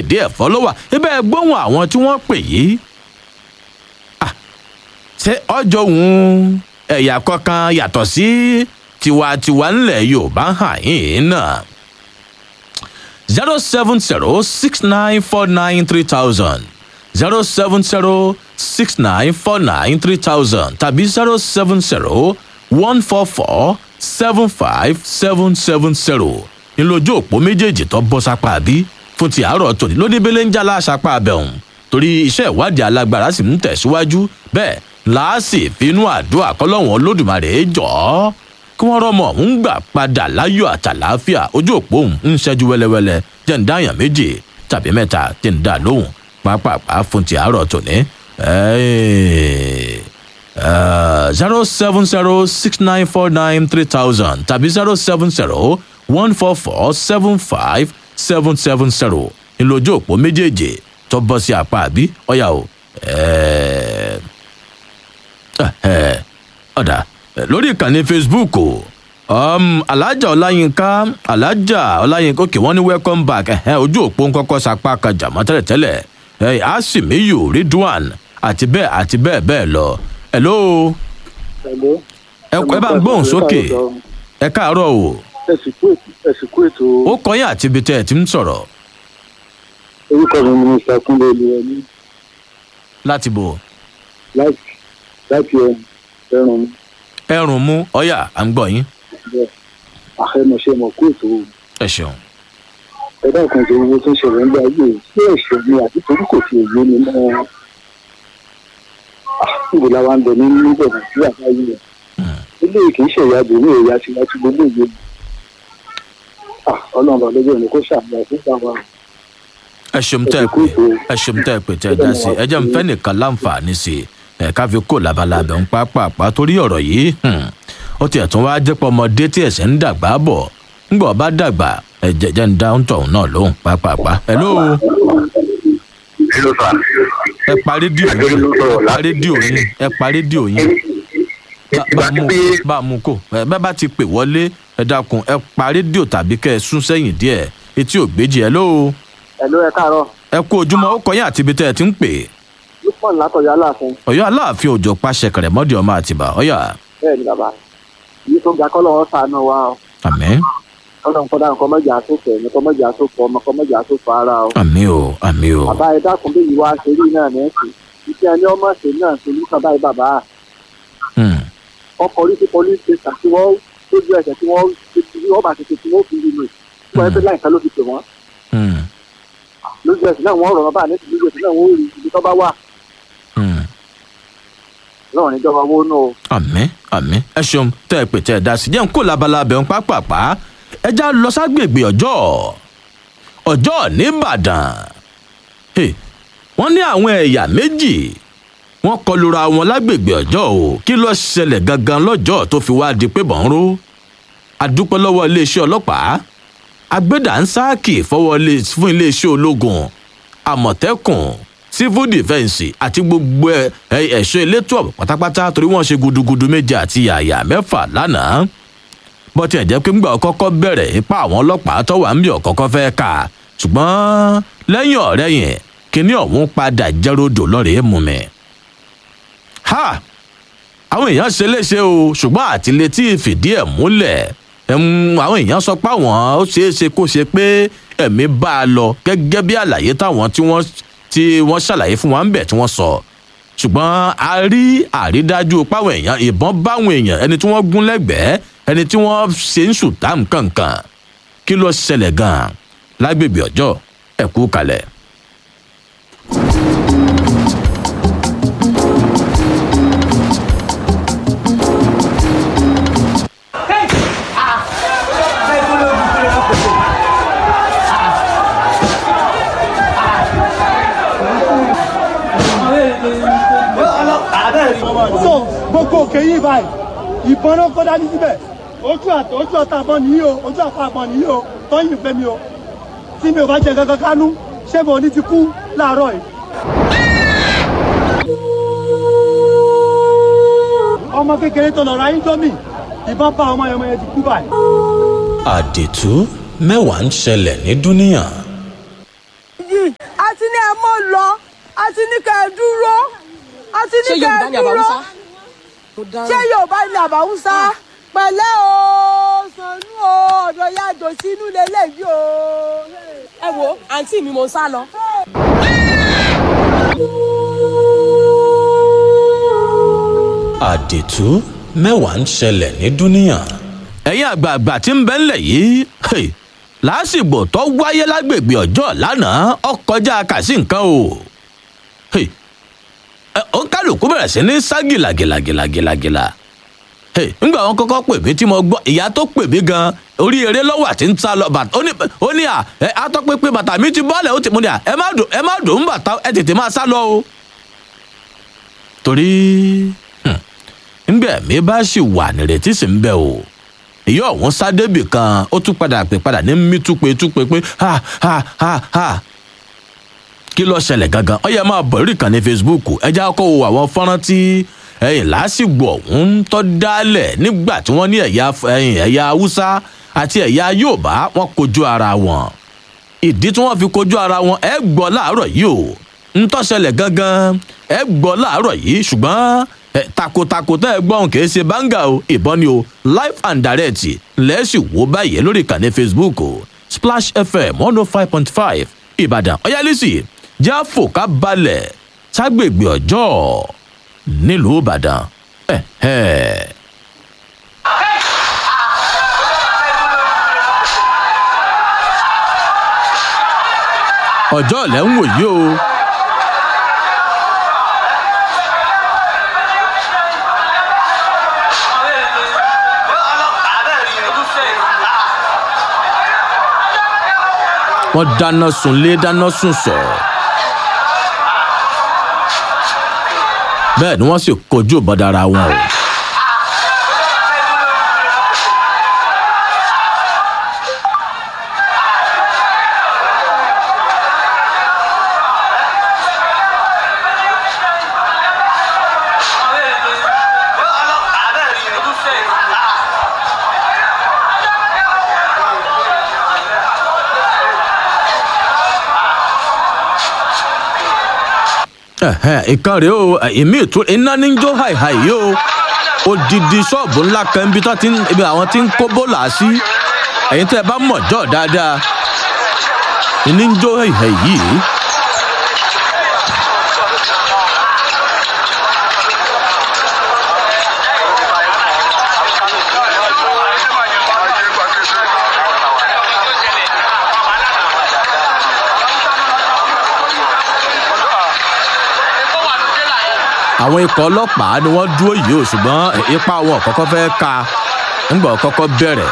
ìdí ẹ̀fọ́ ló wà ibẹ̀ gbóhùn àwọn tí wọ́n pè yìí Ah, ṣé ọjọ́ òun ẹ̀yà kankan yàtọ̀ sí tiwantiwa ńlẹ̀ yorùbá hàn yín náà zero seven zero six nine four nine three thousand zero seven zero six nine four nine three thousand tàbí zero seven zero one four four seven five seven seven zero ńlọjọ òpó méjèèjì tó bọ́ sápá bí fún ti àárọ̀ tòní lóníbélé ń jálá sápá abẹ́hùn torí iṣẹ́ ìwádìí alágbára sì ń tẹ̀síwájú bẹ́ẹ̀ láàsì fínú àdúrà kọ́lọ́wọ́n olódùmarè jọ̀ọ́ kí wọ́n rọ́mọ ń gbà padà láyọ̀ àtàláfíà ojú òpó òun ń ṣẹ́jú wẹ́lẹ́wẹ́lẹ́ jẹ́ ń dáyàn méjì tàbí mẹ́ta tí ń dà lóhùn pápápá fún ti àárọ̀ tòní. zero seven zero six nine four nine three thousand tàbí zero seven zero one four four seven five seven seven zero ìlójú òpó méjèèjì tó bọ́ sí apá àbí ọ̀yà o. Eh, eh, ọ̀dà lórí ìkànnì facebook o um, alájà ọláyínká alájà ọláyínká òkè wọn ní welcome back ẹ̀hẹ́n ojú òpó ń kọ́kọ́ sapá kan jàmọ́ tẹ́lẹ̀tẹ́lẹ̀ ẹ̀ asimiyu ridwan àti bẹ́ẹ̀ àti bẹ́ẹ̀ bẹ́ẹ̀ lọ hello Hello. ẹ ẹ bá ń gbóhùn sókè ẹ káàárọ̀ o ẹsìnkú ètò ẹsìnkú ètò ó kọyìn àti ibi tẹ́ ẹ ti ń sọ̀rọ̀ orúkọ mi ni mr kúnlé olùwẹmí láti bò láti láti ẹrùn ẹrùn mú ọyà à ń gbọ́ yín bẹẹ àfẹnusẹ mọ kú ètò ẹ ṣeun ẹdá kan tó owó tó ń ṣẹlẹ ń gbà yìí sí ẹsẹ mi àti torí kò fi èyí mi mọ níbo la wa ń bẹ ní níbẹ nàìjíríà báyìí rẹ ilé kì í ṣẹyà bòmí ẹyà tí wọn ti gbogbo ìwé ọlọrun bá lọjọ ní kó ṣàmìlà fún bàbá ẹ ṣeun tẹ́ ẹ pé ẹ ṣeun tẹ́ ẹ pé tẹ́ ẹ dá sí ẹ jẹ́ n fẹ́ nìkan láǹfààní sí i ẹ ká fi kó labalábẹ́ ń pápápá torí ọ̀rọ̀ yìí hmm, ó tiẹ̀ tún wá jẹ́ pọ̀ ọmọdé tí ẹ̀sẹ̀ ń dàgbà bọ̀ ńgbọ̀ bá dàgbà ẹ jẹ́ jẹ́ ń dá ń tọ̀hún náà lóhùn pápápá. hello Hello, sir. ẹ pa rédíò yín ẹ pa rédíò yín ẹ pa rédíò yín Bá- bá Ìgbà mú tí bá mú kó ẹ bá bá ti pè wọlé ẹ dákun ẹ pa rédíò tàbí kẹ ẹ sún sẹ́yìn díẹ̀ etí ò gbéjì ẹ lóo ẹlò ẹ káàárọ ẹ kú ojúmọ́ ó kọyìn àti ibi tẹ́ ẹ ti ń pè é lupon látọyọ aláàfin ọyọ aláàfin òjò pàṣẹ kẹrẹmọdì ọmọ àtìbà ọyà bẹẹ ni bàbá yìí tó ga kọlọ wọn sànù wa o àmì ọlọrun kọdà nǹkan mọjà tó fẹ nǹkan mọjà tó fọ ọmọ kan mọjà tó fọ ara o àmì o àmì o bàbá ẹ dákun bí ìwà àṣírí náà ní ẹsìn iṣẹ ẹni ọmọ ṣe náà ṣe ní kàbá yìí bàbá Hmm, ọkọ orí sí police station tí wọn lójú ẹsẹ tí wọn tí wọn bá ti ṣe tí wọn fi rí lò tí wọn ẹgbẹ láìka ló fi pè wọn hmm, lójú ẹsẹ náà wọn rọrọ bá ní lójú ẹsẹ náà wọn ò rí ibi tó bá wà hmm. lọrùn níjọba owó náà o. àmì àmì ẹ ṣeun tẹ́ ẹ pè tẹ́ ẹ dá sí jẹ́ ń kó labalábẹ́ ń pápápá ẹ já lọ ságbègbè ọjọ́ ọjọ́ nìbàdàn Hey, wọ́n ní àwọn ẹ̀yà méjì wọ́n kọlura wọn lágbègbè ọjọ́ o kí ló ṣẹlẹ̀ gangan lọ́jọ́ tó fi wá di pé bọ́n ró adúpẹ́ lọ́wọ́ iléeṣẹ́ ọlọ́pàá agbẹ́dànsáàkì fọwọ́ lé- fún iléeṣẹ́ ológun àmọ̀tẹ́kùn civil defence àti gbogbo ẹ- ẹ- ẹ̀ṣọ́ elétò ọ̀bọ̀ pátápátá torí wọ́n ṣe gudugudu méje àti yàyà mẹ́fà lánàá bó tiẹ̀ jẹ́ pé ńgbà ọkọ́kọ́ bẹ̀rẹ̀ ipa àwọn ọlọ́pàá tó wà ń bí ọ̀kọ́kọ́ fẹ́ kà ṣùgbọ́n lẹ́yìn ọ̀rẹ́ yẹn kinní ọ̀hún padà jẹ́rọ̀dọ̀ lọ́rẹ̀ẹ́ mú mi. ha àwọn èèyàn ṣe léṣe o ṣùgbọ́n àtìlétí fìdí ẹ̀ múlẹ̀ ẹ̀m, àwọn èèyàn sọ pé àwọn ó ṣeé ṣe kó ṣe pé ẹ̀mí bá a lọ gẹ́gẹ́ bí àlàyé táwọn tí wọ́n tí wọ́n ṣàlàyé fún wa ń bẹ̀ tí wọ́n sọ ṣùgbọ́n a rí àrídájú páwọn èèyàn ìbọn báwọn èèyàn ẹni tí wọ́n gún lẹ́gbẹ̀ẹ́ ẹni tí wọ́n ṣe ń ṣùtá nǹkankan kí ló ṣẹlẹ̀ gan-an lágbègbè ọjọ́ ẹ̀kú kalẹ̀. so gbogbo òkè yìí báyìí ìbọn náà kọ́ dání síbẹ̀ ojú àtọ̀ ojú ọ̀tá àbọ̀ nìyí o ojú àpá àbọ̀ nìyí o tọ́yìn fẹ́ mi o tí mi ò bá jẹ kankan kánú ṣé mo ní ti kú láàárọ̀ yìí. ọmọ kékeré tó lọ ra índómì ìbọn bá ọmọ yẹn ọmọ yẹn ti kú báyìí. àdètú mẹ́wàá ń ṣẹlẹ̀ ní dúníyàn. ti ní ẹ mọ́ lọ a ti ní kẹ́ ẹ dúró a ti ní ṣé kẹ́ yorùbá ẹ ni dúró àbáwúsá. ṣé yorùbá ni àbáwúsá pẹ̀lẹ́ o sànú o ọ̀dọ̀ yàjò sínú lélẹ́yìí o. ẹ wo àǹtí mi mo ń sá lọ. àdètú mẹ́wàá ń ṣẹlẹ̀ ní dúníà. ẹ̀yin àgbààgbà tí ń bẹ ńlẹ̀ yìí hey, lásìgbò tó wáyé lágbègbè ọjọ́ lánàá ọkọjá kàsí nǹkan o. Hey, ẹ, ó kálukú bẹ̀rẹ̀ sí ní sá gìlàgìlàgìlàgìlà. Hey, ńgbà wọn kọ́kọ́ pè mí tí mo gbọ́ ìyá tó pè mí gan orí eré lọ́wọ́ àti ń sá lọ bàtà ó ní ó ní à ẹ atọ́pẹ́pẹ́ bàtà mi ti bọ́ọ̀lẹ̀ ó ti mú ni à ẹ má dùn ẹ má dùn ún bàtà ẹ tètè máa sá lọ o. torí ńgbà mi bá sì wà nírètí sì ń bẹ o èyí ọ̀hún sádébì kan ó tún padà pè padà ní mí túpe túpe pé ha ha ha ha kí ló ṣẹlẹ̀ gangan ó yẹ máa bọ̀ lórí ìkànnì facebook ẹja kọ́ wo àwọn fọ́nrán tí ẹ̀yìn lásìgbò ọ̀hún tó dálẹ̀ nígbà tí wọ́n ní ẹ̀yà ẹ̀yìn ẹ̀yà haúsá àti ẹ̀yà yorùbá wọn kojú ara wọn ìdí tí wọ́n fi kojú ara wọn ẹ gbọ́ láàárọ̀ yìí o ń tó ṣẹlẹ̀ gangan ẹ gbọ́ láàárọ̀ yìí ṣùgbọ́n ẹ, takotako tẹ́ ẹ gbọ́n kì í ṣe báńgà o ìbọn ni o live and direct lẹ́sìn wò báyìí lórí ìkànnì facebook o splash fm one oh five point five ìbàdàn ọ̀yálísì jáfò ká balẹ̀ ságbègbè ọjọ́ nílùú ìbàdàn. Eh, eh. ọjọ́ lẹ́ ń wò yìí o. wọ́n dáná sunlé dáná sùn sọ̀. bẹ́ẹ̀ ni wọ́n sì kojú ìbọ̀dára wọn o. Ẹ̀hẹ́n, ìkan rèé o ìmí ìtú iná ní jó hàìhàì yìí o odidi ṣọ́ọ̀bù ńlá kan ibi tó ti ń ibi àwọn tí ń kó bólà sí ẹ̀yin tẹ́ ẹ bá mọ̀ jọ́ dáadáa ìní ń jó hàìhàì yìí. àwọn ikọ̀ ọlọ́pàá ni wọ́n dúró yìí o ṣùgbọ́n ipa wọn kọ́kọ́ fẹ́ ka ńgbà kọ́kọ́ bẹ̀rẹ̀.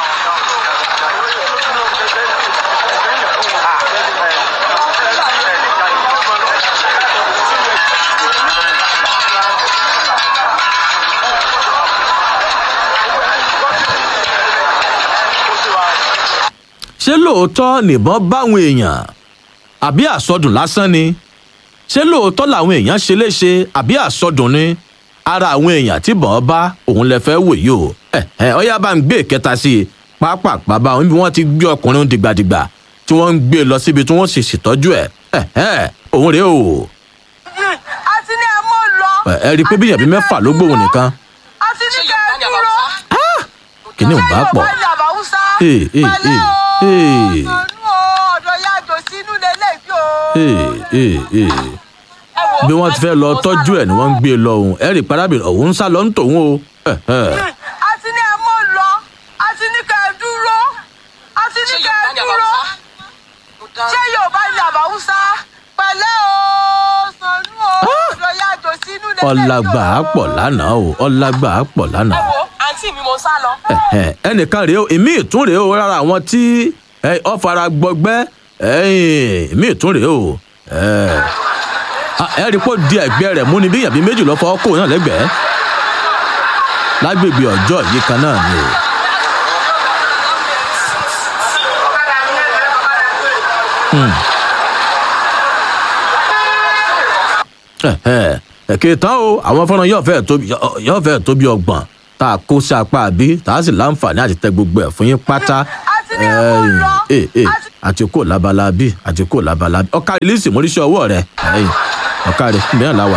ṣé lóòótọ́ nìbọn báwọn èèyàn àbí àsọdùn lásán ni ṣé lóòótọ́ làwọn èèyàn ṣe léṣe àbí àsọdùn ni ara àwọn èèyàn tí bọ̀ọ́ bá òun lè fẹ́ wò yìí o ẹ ẹ ọyá bá ń gbé ìkẹta sí i pápápá bá wọn bí wọ́n ti gbé ọkùnrin dìgbàdìgbà tí wọ́n ń gbé lọ síbi tí wọ́n sì ṣètọ́jú ẹ̀ ẹ ẹ òun rèé o a ti ní ẹ mọ́ lọ ẹ ẹ rí i pé bíyàn bí mẹ́fà ló gbóhùn nìkan a ti ní kẹ́ ẹ dúró kìíní ò ṣé bá pọ̀ yorùbá ni àbáwúsá Ee, ee, pẹ̀lẹ́ ee, o ee. sànú o ọ̀dọ̀ yàjò sínú lélẹ́yìí o. ee ee ee ẹ wo bí wọ́n ti fẹ́ lọ tọ́jú ẹ̀ ni wọ́n ń gbé e lọ òun ẹ rí i parábìnrin òun ń sá lọ ń tòun o ẹ ẹ a ti ní ẹ mọ́ lọ a ti ní kẹ́ ẹ dúró a ti ní ṣé kẹ́ ẹ yorùbá ni dúró àbáwúsá. ṣé yorùbá ni àbáwúsá pẹ̀lẹ́ o sànú o ọ̀dọ̀ yàjò sínú lélẹ́yìí o. ọlágbà á pọ̀ lánàá o ọlágbà á pọ̀ ẹ lánàá. wo àǹtí mi mo ń sá lọ. Ẹ̀hẹ̀, ẹnìkan rèé o èmi ìtún rèé o rárá àwọn tí ẹ, ọ fara gbọgbẹ́ ẹ̀yìn èmi ìtún rèé o ẹ̀, a, ẹ rí i pé ó di ẹ̀gbẹ́ rẹ̀ mú ni bí èèyàn bíi méjì lọ fọwọ́ kó náà lẹ́gbẹ̀ẹ́ lágbègbè ọjọ́ yìí kan náà ni o. Hmm. Ẹ̀hẹ̀, ẹ̀kẹ́ tán o àwọn fọ́nrán yóò fẹ́ tó yóò fẹ́ tó bí ọgbọ̀n tá a kó sí apá àbí tá a sì láǹfààní àti tẹ gbogbo ẹ̀ fún yín pátá a ti ti ní ẹ̀kọ́ ẹyìn lọ. ee ee A ti- àti kò labala bí àti kò labala bí ọkà rìlíìsì móríṣẹ́ ọwọ́ rẹ ẹyìn ọkà rẹ mìíràn láwà.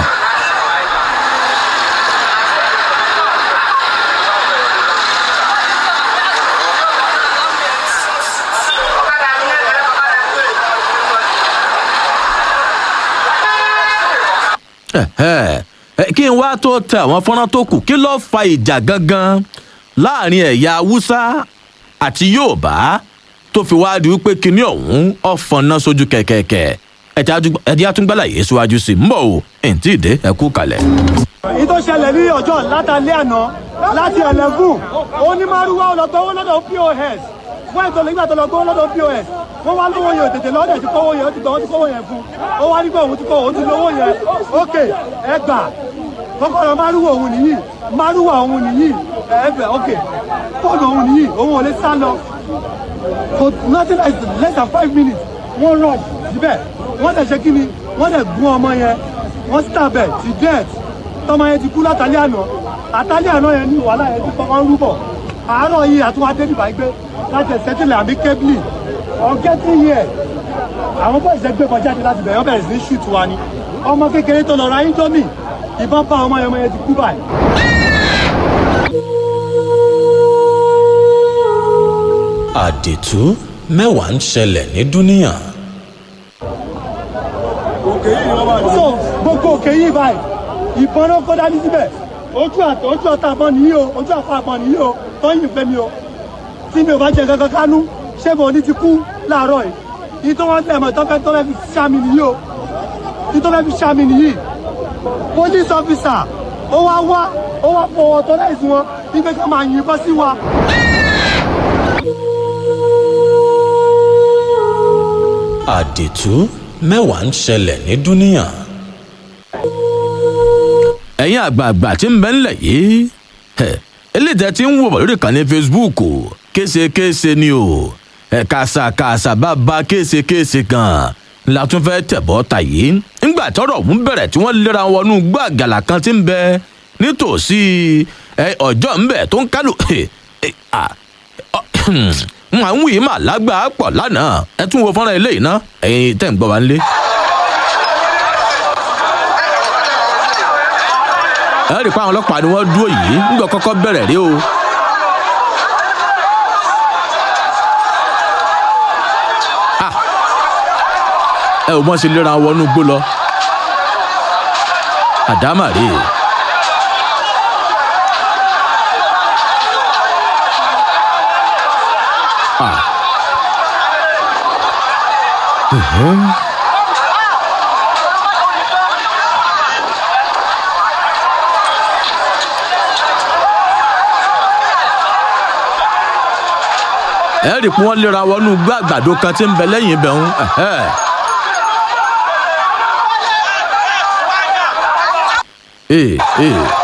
Ẹ̀hẹ́. Ẹ, kí n wá tó tẹ àwọn fọ́nrán tó kù kí ló fa ìjà gangan láàrin ẹ̀yà haúsá àti yorùbá tó fi wá di wípé kinní ọ̀hún ọ̀fọ̀nà sójú kẹ̀kẹ̀kẹ̀ ẹ̀dí àtúngbàlà yìí síwájú sí i ń bọ̀ o ẹ̀ ń tí ì dé ẹ kú kalẹ̀. èyí tó ṣẹlẹ̀ ní ọjọ́ látàlẹ́ àná láti ẹlẹ́gùn onímọ̀rúwá ọlọ́gbọ́wọ́ lọ́dọ̀ pos wọ́n ètò nígbà tó lọ gbówó lọ́dọ̀ pos wọ́n wá lówó yẹn tètè lọ́dẹ̀ tí kówó yẹn ó ti gbọ́ ó ti kówó yẹn fún ó wá nígbà òun ti kó òun ti lówó yẹn ókè ẹ gbà kọ́kọ́rọ́ márùwà òun nìyí márùwà òun nìyí ẹ̀ẹ́fẹ̀ ókè fóònù òun nìyí òun ò lè sá lọ for nothing less less than five minutes wọ́n rọ̀ síbẹ̀ wọ́n dẹ̀ ṣe kí ni wọ́n dẹ̀ gún ọmọ yẹn wọ́n stab ẹ̀ to death tọmọ yẹn ti kú látàlẹ́ àná àtàlẹ́ àná yẹn ní wàhálà yẹn ti kọ́kọ́ ń rúbọ̀ àárọ̀ yìí àtúwádé bìbá gbé láti ẹ̀sẹ̀tìlẹ̀ àbí kébìlì ọ̀gẹ́tì yẹ àwọn bọ́ọ̀ ìṣẹ́ gbé kọjá láti bẹ̀rẹ̀ wọ́n bẹ̀rẹ̀ sí ní ṣùtù wa ni ọmọ kékeré tó lọ ra índómì ìbọn bá ọmọ yẹn ọmọ yẹn ti kú báyìí. àdètú mẹ́wàá ń ṣẹlẹ̀ ní dúníyàn. so gbogbo òkè yìí báyìí ìbọn náà kó dání síbẹ̀ ojú àtọ̀ ojú ọ̀tá àbọ̀ nìyí o ojú àpá àbọ̀ nìyí o tọ́yìn fẹ́ mi o tí mi ò bá jẹ kankan kánú ṣé mo ní ti kú láàárọ̀ yìí ìyí tó wọ́n tẹ̀ mọ́ tọ́fẹ́ tọ́fẹ́ fi ṣá mi nìyí o ìyí tó fẹ́ fi ṣá mi nìyí police officer ó wá wá ó wá fọwọ́ tọ́ láìsí wọn wípé ká máa yìnbọn sí wa. àdètú mẹ́wàá ń ṣẹlẹ̀ ní dúníyàn. ẹ̀yin àgbààgbà tí ń bẹ ńlẹ̀ yìí ẹ̀, eléyìí tẹ́ ti ń wò bọ̀ lórí ìkànnì facebook késekése ni o ẹ̀ kàṣàkàṣà bàbá késekése gan la tún fẹ́ tẹ̀bọ́ ta yìí ńgbà tọ́rọ̀ ọ̀hún bẹ̀rẹ̀ tí wọ́n lera wọn nú gbọ́ àgàlà kan tí ń bẹ nítòsí ẹ̀, ọjọ́ ńbẹ tó ń kálù ẹ̀, ẹ̀, à, n à ń wí mà lágbàá pọ̀ lánàá ẹ tún wo fọ́nrán eléyìí ná ẹ̀yin tẹ̀ ń gbọ́ wa nílé. ẹ rí i pé àwọn ọlọ́pàá ni wọ́n dúró yìí nígbà kọ́kọ́ bẹ̀rẹ̀ rí o. Ah! ẹ ò mọ̀ sí lera wọn wọnú igbó lọ. àdámà rèé. Ah. ẹ rí i pé wọ́n lera wọnú igbó àgbàdo kan tí ń bẹ lẹ́yìn ibẹ̀ ń. ee ee